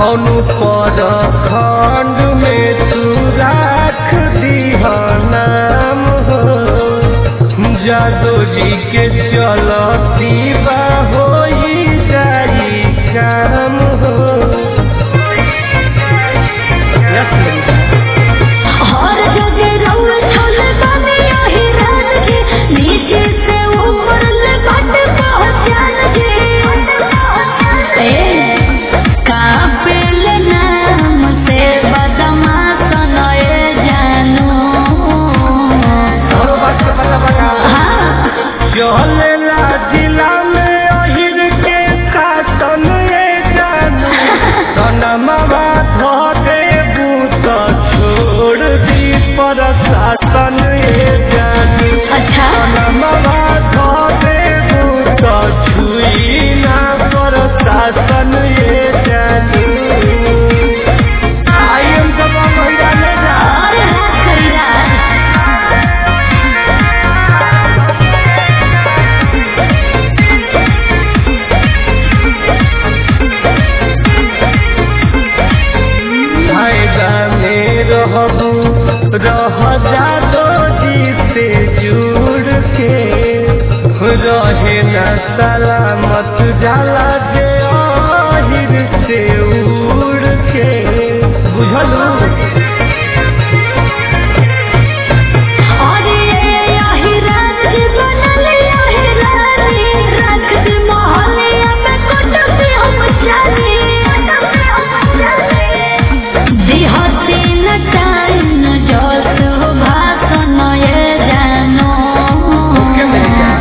कौनु पर खंड में तू राख दीह नाम हो जादो जी के चलती बा हो जाई काम हो यस ललिता। हर जगह रउआ छल बानी ओही रात के नीचे से ऊपर ले बट पहचान के ए काबिल नाम से बदमाश नए जानू हमरो बात के पता बता हाँ चलेला जिला में अहिर के काटन ए जानू सनमवा धरे बूत छोड़ दी पर शासन ए जानू अच्छा सनमवा धरे बूत छुई ना पर शासन ए जानू आई एम जब महिला ले जा और रात खरीदार फायदा में रहबू रह जादो जी से जुड़ के रहे न सलामत जाला जे आहिर से उड़ के बुझलू और ये यही रात की बनल यही रानी रख दी मोहल्लिया में कुटुम्बी हम जानी दिहती न टाइम जोश भाषण ये जानो के मेरी जान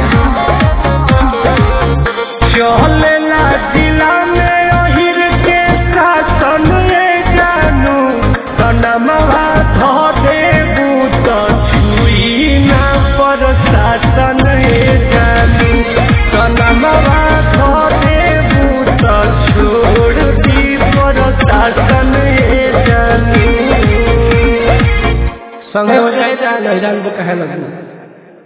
चलेला जिला में अहिर के शासन ए जानू सनमवा धरे बूत छुई ना पर शासन ए जानू सनमवा धरे बूत छोड़ दी पर शासन ए जानू संगे हो जाए जान हैरान कहे लगू